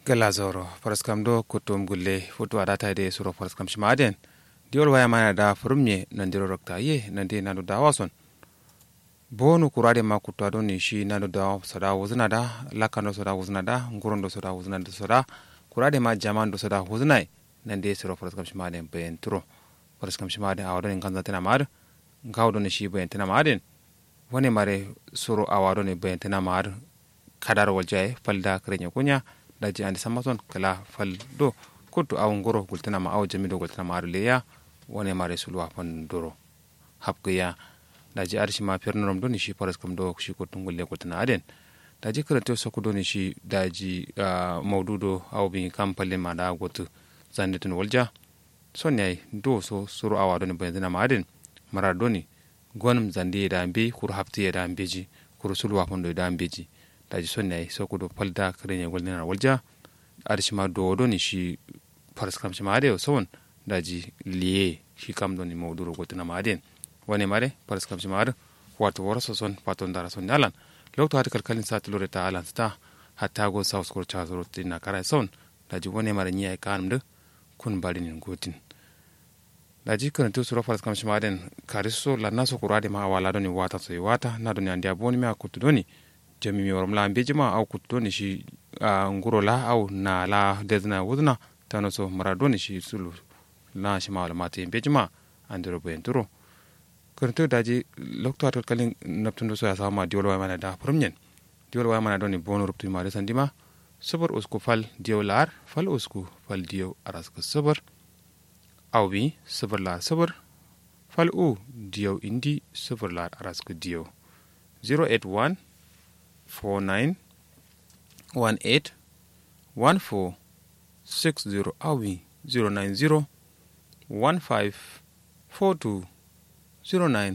gala zoro paraskam do kutum gulle futu adata de suro paraskam shimaden diol waya mana da furumye nan diro rokta ye nan de nanu da wason bonu kurade ma kutwa do ni shi nanu da sada wuzna da lakano sada wuzna da ngurondo sada wuzna da sada kurade ma jaman do sada wuzna nan de suro paraskam shimaden bayan turo paraskam shimaden awado ni kanza tana mar ngawdo ni shi bayan tana maden wani mare suro awado ni bayan tana mar kadar waljaye falda krenya kunya daji andi sammaton kala fal do kuttu aw ngoro gultinama aw jamido gultinama aɗo leya wone mare sulwa fan doro habgoya daji arshi ma pernorom do ni shi paras kam do shi kottungol le gultina aden daji karante sokko do ni shi daji mawdudo aw bi kam palle maɗa goto zannetun walja sonni ay do so suru awa do ni bayintinama aden mara do ni gonum zandi yeda mbe kuru habti yeda mbeji kuru sulwa fan do yeda mbeji daji sonni ay sokudo palda kareñe golnena walja ada shima dodo ni shi faras kam shima ade sowon daji liye shi kam do ni mawduro gotina ma aden wone mare faras kam shima ade wato waraso son pato ndara son alan lokto hati kalkalin sa tulore ta alan sta hatta go saus ko cha zoro tinna kara son daji wone mare nyi ay kanum de kun balinin gotin daji kan tu suro faras kam shima aden kariso la naso kurade ma wala do ni wata so wata na do ni andi aboni me akutu do ni jami mi waram la mbeji ma au kutto ni shi a nguro la au na la dedna wudna tano so mara doni shi sulu na shi ma wala mate mbeji ma andiro bo enturo kurto daji lokto atot kalin naptundo so ya sama diwol wa mana da promnyen diwol wa mana doni bono ruptu ma resandima sabar usku fal diyo lar fal usku fal diyo araska sabar au bi sabar lar sabar fal u diyo indi sabar lar araska diyo 081 49 18 14 60 awi 090 15 42 09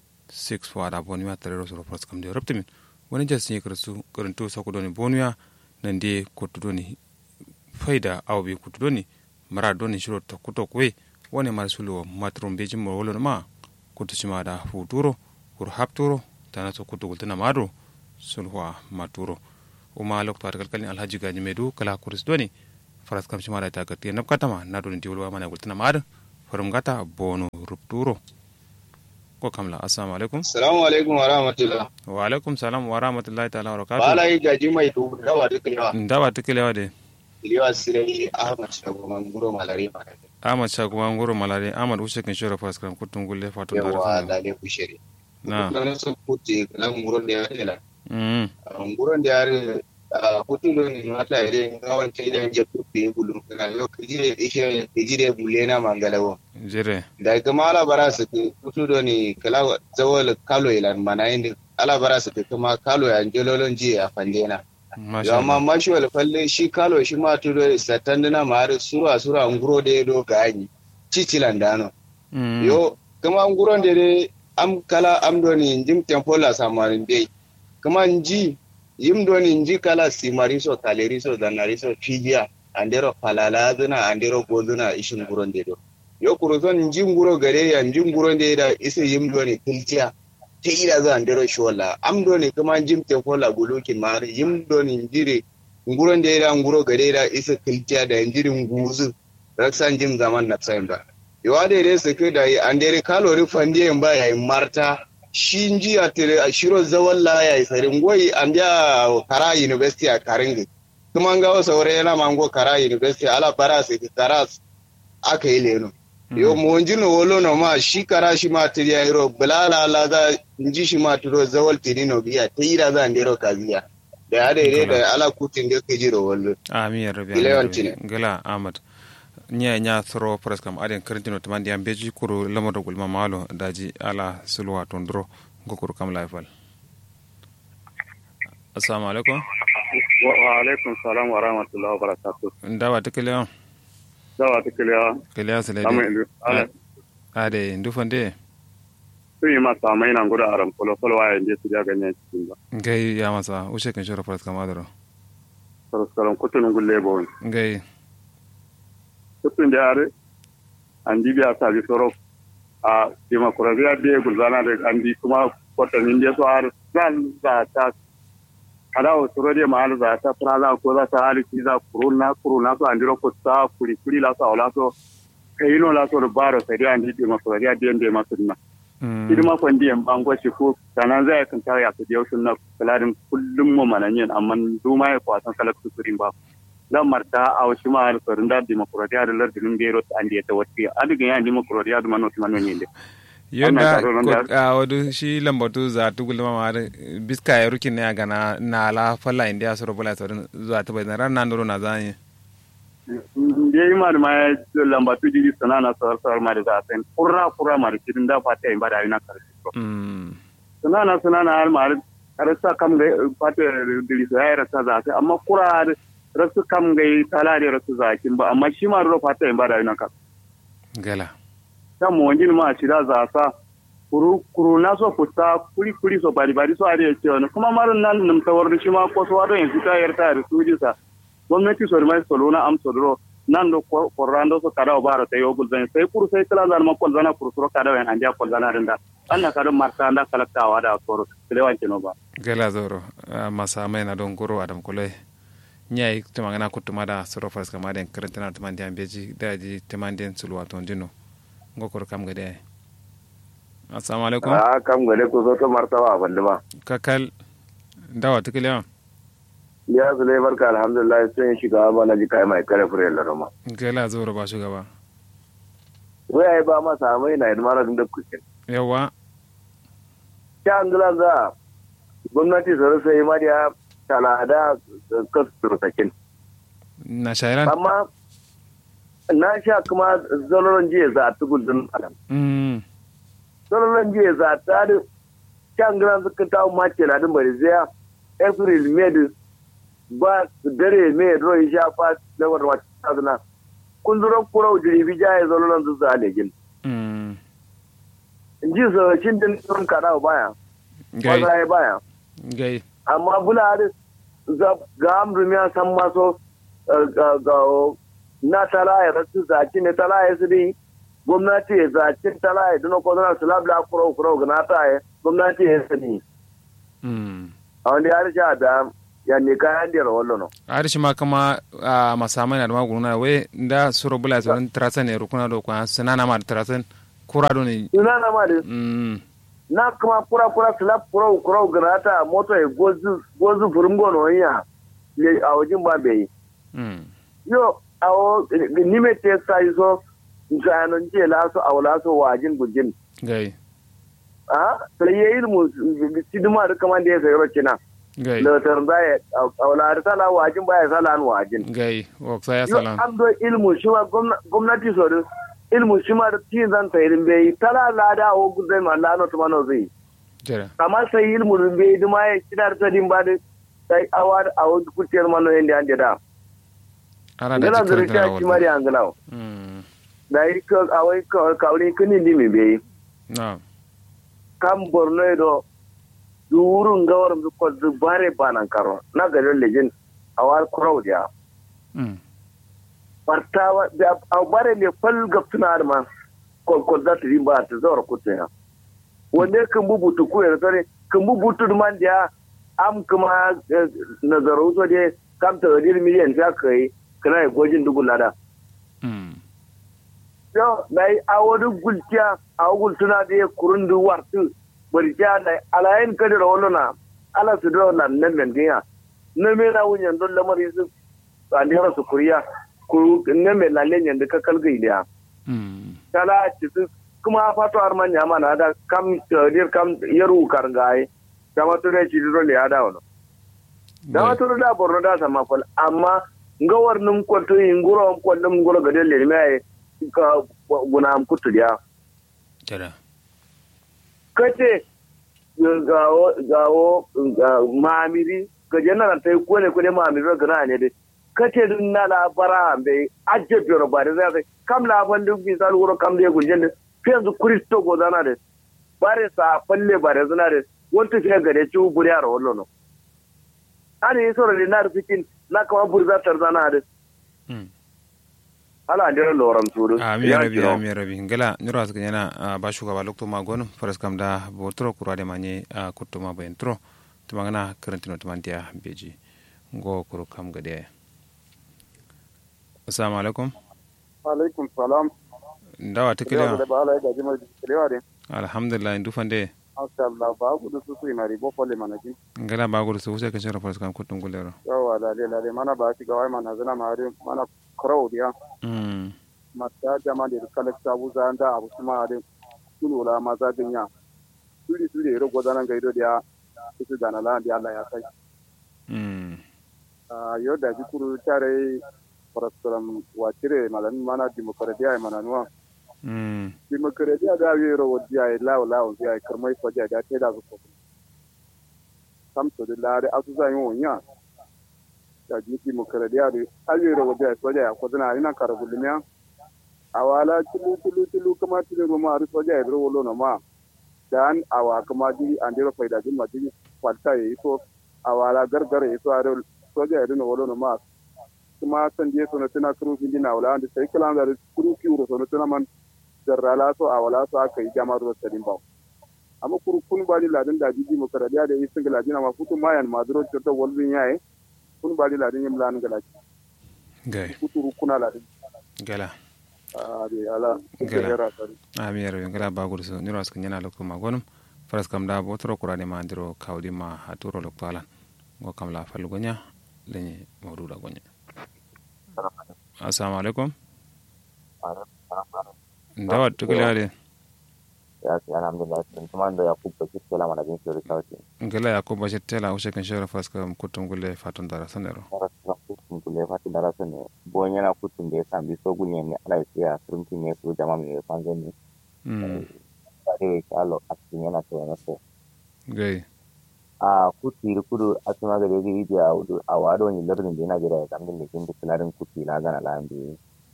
6 wada boniya tarero soro pras kam de raptimin wani jas ni karsu karanto sako doni boniya nan de kotu doni faida awbi kutu doni mara doni shiro to kuto kwe wani mar sulu matrum beji mo wolo ma kutu shima da futuro kur hapturo tana so kutu gultana mado sulhuwa maturo uma lokto ar kalkalin alhaji gaji medu kala kuris doni faras kam shimara ta gatti nab katama na doni diwolwa mana gultina mad farum gata bono rupturo ko kamla assalamu alaikum assalamu alaikum wa rahmatullah wa alaikum salam wa rahmatullahi ta'ala wa barakatuh bala yi gaji mai du dawa duklewa ndawa tikelewa de liwa sirai ahmad shago manguro malare ma ahmad shago manguro malare ahmad ushe kin shora faras kam kutun gulle fatun yawa dale kushiri na na so puti na nguro da ya mm nguron da yare a hutulo ni mata ire ngawan ta idan je kuɗi bulu kana yo kijire ishe kijire bulena mangalawo jere da kuma ala bara su ke hutulo ni kala zawal kalo ilan mana indi ala bara su ke kuma kalo ya jololon ji a fandena yo amma mashi wal falle shi kalo shi ma tudo satandina ma har sura sura nguro da do gani cicilan dano yo kuma nguron da am kala am do ni jim tempola samarin dai kuma nji yim do ni nji kala simariso kaleriso danariso fijiya andero falala zuna andero gozuna ishin guron de do yo kuruzon nji nguro gare ya nji nguro de da ise yim do ni kiltiya te ida za andero shola am do ni kuma jim te kola bulukin mar yim do ni njire nguro de da nguro gare da ise kiltiya da njiri nguzu raksan jim zaman na tsayin ba yo ade re su ke da andere kalori fandiye ba ya marta shi nji a tere a shiro zawon laya ya sarin goyi an biya kara university a karingi kuma ga wasu wuri yana mango kara university ala bara su kara aka yi leno yo mo nji no wolo no ma shi kara shi ma tiri ya iro bulala la za nji shi ma tiro zawal tiri no biya ta ira za ndero kaziya da ya da da ala kutin da ke jiro wallo amin ya rabbi Gilewancine. gila ahmad nya nya thro pres kam aden karantino to mandi am beji kuro lamodo gulma malo daji ala sulwa tondro gokuru kam laifal assalamu alaikum wa alaikum salam wa rahmatullahi wa barakatuh ndawa tikele on dawa tikiliya kele sele samu de indu ala ade ndufande sun yi masa mai nan gudu aram kolo kolo wa yanzu su ja ganyen cikin ba ngai ya masa ushe kan shoro pres kam adoro saraskaran kutun gulle bo ngai kutun da yare an di biya sa bi soro a demokrasiya biya gulzana da an di kuma kwatanin da su har zan za ta kada o suro de mal za ta tra za ko za ta ali ki za kuruna kuruna so andiro ko ta kuri kuri la so la so kayino la so baro sai dia ndi ma so dia de de ma sunna idi ma kon diyan bango shi ko sanan zai kan ta ya ku dio sunna kalarin kullum mu mananyen amma duma ya kwasan kala kusurin ba dan marta a wasu ma har sorin da demokradiya da lardin bero ta andi ta wati adiga ya demokradiya da manoti manoni ne yonda a wadu shi lambatu za tu gulma ma biska ya rukin ne ga na na la falla india soro bula sorin zuwa ta bai ran nan doro na zanye je ima da ma lambatu jiri sana na sar sar ma da zaten kurra kurra ma da kidin da fata in ba da ina karshe to sana na sana na har ma rasa kam ga fata dili so ya rasa zaten amma kurra rasu kam ga tala da rasu zakin ba amma shi ma ro fata in ba da ina karshe gala ta mo wani ma ci da za sa kuru kuru na so futa kuri kuri so bari bari so are ce wani kuma marin nan nim tawar da shi ma ko so wadon yanzu ta yarta da su ji sa gwamnati so mai solo na am solo nan do korrando so kada o bara tayo gulzan sai kuru sai kala zan ma kol zana kuru so kada wan anja kol zana rinda anna kada marta anda kalaktawa da koro sele wanke no ba gala zoro masa mai na don goro adam kulai nyai tumangana kutuma da soro fas kama den karantana tumandi ambeji daji tumandi sulwa tondino ngokor kam gade assalamu alaikum a kam gade ko so to martaba bande ba kakal dawa tikile ya zule barka alhamdulillah sai shiga ba na ji kai mai kare fure la roma gela zoro ba shugaba wai ai ba ma samai na idan mara da kuke yawa ta angula za gwamnati sai sai ma da tana da kasu sakin na shairan amma na sha kuma zaloron jiya za a tugul din adam. Zaloron jiya za ta da can gina suka ta mace na din bari zai April May ba dare May roi sha fa da wata wata tazuna. Kun zuro kurau jiribi jaye zaloron su za legin. In ji saucin din sun kada baya. Gai. Ba baya. Gai. Amma bula da ga amrumiya san maso ga na talaye rasu zaci ne talaye su dai gwamnati ya zaci talaye duna ko zana su labla kuro kuro ga na taye gwamnati ya sani a wani ya risha da ya ne kayan da rawar lono arishi ma kama a masamai na da magunguna we da suro bula sauran tirasan ne rukuna da kwa sanana ma da tirasan kura do ne suna na ma da na kuma kura kura su lab kuro kuro ga na ta moto ya gozu furin gono ya a wajen ba bai yo awo nime te sai so nsanon je la so awla so wajin gujin gai a sai yayi ilmu siduma da kaman da ya sayo kina gai da tarda ya awla da sala wajin baya sala an wajin gai waksa ya yo salam an do ilmu shi ma gwamnati so da ilmu shi ma da tin zan tayirin bai tala la da o gudai ma la no to mano zai jere amma sai ilmu bai duma ya kidar ta din ba da sai awar awo kuciyar mano yanda an da ana da ngala jikar zuri da ta ci mari rawar angalaw da yi ka awai ka kawri kini ni mi be na kam borno do durun gawar mu ko du bare banan karo na garin lejin awal kurau dia partawa da aw bare le fal gaptuna arma ko ko da tri ba ta zor kutte ya wanda kan bubutu ku ya tare kan bubutu man dia am kuma nazaro so de kam ta dir miliyan ta kai kana gojin dugun lada yo dai awodu gultiya awugul tuna de kurundu wartu barja da alayin kadira wallona ala su do nan nan men giya na me na wunyan don lamari su andira su kuriya ku ne me lalle nyan da kakal gaidiya kala ci su kuma fato arman ya mana da kam dir kam yaru karngai kama to ne ci do le ada wono da wato da borno da sama kol amma ngawar num ko to inguro ko num ngoro gadel le me ka guna am kutu dia jere kace gawo gawo mamiri ga jana ta ko ne ko ne mamiri ga na ne de kace dun na la bara be ajje biro ba de zai kam la ban duk bi sal wuro kam de gunjen de fiyanzu kristo go dana de bare sa falle bare zana de wonta fiye ga de ci buri ara wallo no ani yi soro de na fikin na kama burza tarzana de ala ndira loram sudu ami rabi ami rabi ngala nyura asga yana ba shugaba lokto ma gonu faras kam da botro kurade manye kutuma bayen tro tumangana karantino tumantiya beji ngo kuro kam gade assalamu alaikum alaikum salam ndawa tikiliwa da ba ala ga jima tikiliwa de alhamdulillah ndu fande masha Allah ba ku da su su mari bo folle mana ji ngala ba gudu su wuce kan shara faras kam kutun gulero yawa da le le mana ba shi ga wai mana zana mari mana crowd ya mm mata jama da kala ta buza da abu kuma da kulu la maza dinya suri suri ro godanan gaido da su da na la da Allah ya kai mm a yau da ji kuru tare parastaram wacire malan mana demokradiya mana nuwa mm demokradiya da yi ro wadiya lawo lawo ya karmai faja da ta da su kam to da lare asu zan yi wonya da ji demokradiya da ayi ro wadiya faja ya kodana ina karabulumiya awala tulu tulu tulu kama tulu roma ari faja ya ro wolo no ma dan awa kama di andiro faida di ma di falta yi so awala gargara yi so ari soja ya dina wolo no ma kuma san je sono tana kuru hindi na wala andi sai kala da kuru kiuro sono tana man jarrala so awala so aka yi jama'ar da tadin ba amma kuru kun bali ladin da jiji mu karadiya da isin galadina ma futu mayan maduro to wolbin yaye kun bali ladin yim lan galaji gai futu kuna ladin gala a de ala Gala. gera sari ami yaro ngala ba gudu su niro askan yana lokko ma gonum faras kam da botoro kurade ma ndiro kawdi ma haturo lokko alan ngo kam la fal gonya lenye mawduda gonya assalamu alaikum ndawa tukiliwa de ya ce alhamdulillah sun kuma da ya kubba shi kela mana bin shi rikauti ngala yakuba shettela ushe kan shara faras kam kutum gulle fatun dara sanero fara suna kutun kule fati da rasu ne bon yana kutun da ya sami so gunye ne ala ya siya surunki ne su jama mai fanzo ne mm ba da ya shalo a cikin yana ta wani so gai a kuti da kudu a cikin magana ya gidi a wudu a wado ne lardin da yana jira ya zambin da kin da kularin kuti na gana lahan biyu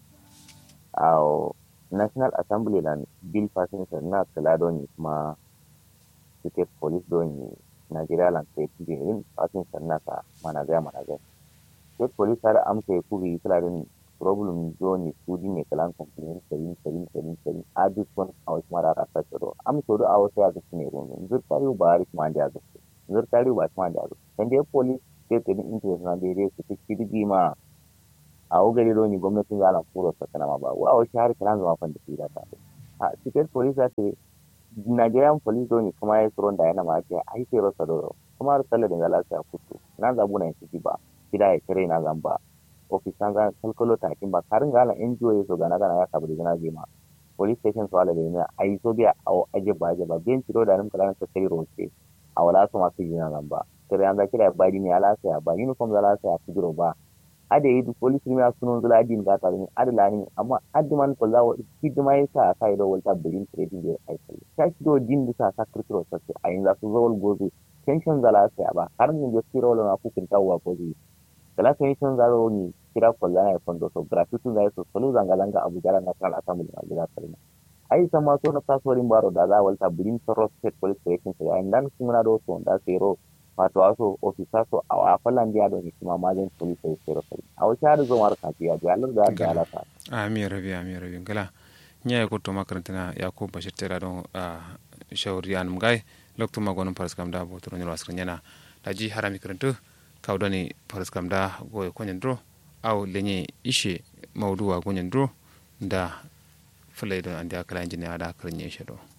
a national assembly lan bill passing na kula don kuma state police don Nigeria lan sai kuje yin passing sannan ka mana ga mana ga state police har amsa ya kubi kularin problem zone kudi ne kalan complain sarin sarin sarin sarin a duk one a wasu mara rasa tsaro amsa da a wasu ya ga ne rumun zurtari ba rik ma da ga zurtari ba ma da ga dan dai police state din interest na da dai su kidi ma a wugari roni gwamnatin zalan kuro sakana ma ba wa wasu har kalan zama fan da su da ta a state police ta ce Nigerian police roni kuma ya tsoron da yana ma ce ai sai rasa doro kuma har sallar da lafiya kutu na zabu na yanki ba gida ya kire na zamba ofisan ga kalkalo ta kin ba karin ga lan NGO ya so gana gana ya sabu da gana ma police station so ala da ne ai so biya a aje ba aje ba ben tiro da nan kalan ta sai roce a wala su masu jina zamba kire an ga kira ba ni ala sai ba uniform da ala sai a figiro ba ada yi police ni sunon zula adin ga ta ni ada lani amma addi man ko zawo hidima ya sa ka yi da walta birin trading da ai kai ta shi do din da sa sa kirkiro sa a yin za su zo wal gozo tension zala sai ba har ni da kiro na ku kin tawa ko ji kala tension zala ni kira ko la ya fondo so gratuity da so solo zanga zanga abu jara na kala assembly ma gida sarina ai sama so na kasuwarin baro da za walta birin soro state police station sai an dan kuma do so da sero wato wasu ofisa so a wafalan biya da hikima majin police sai sai rafi a wasu har zo mara kafiya da Allah da da alaka ami rabi ami rabi ngala nya ko to makarantana yakub bashir tera don shawri an mgai lokto magonum paras kam da bo to nyoro askrin yana daji harami karantu kawdani paras kam da go ko nyandro aw lenye ishe mawduwa go nyandro da fulay don andi akala injini ada karnye shedo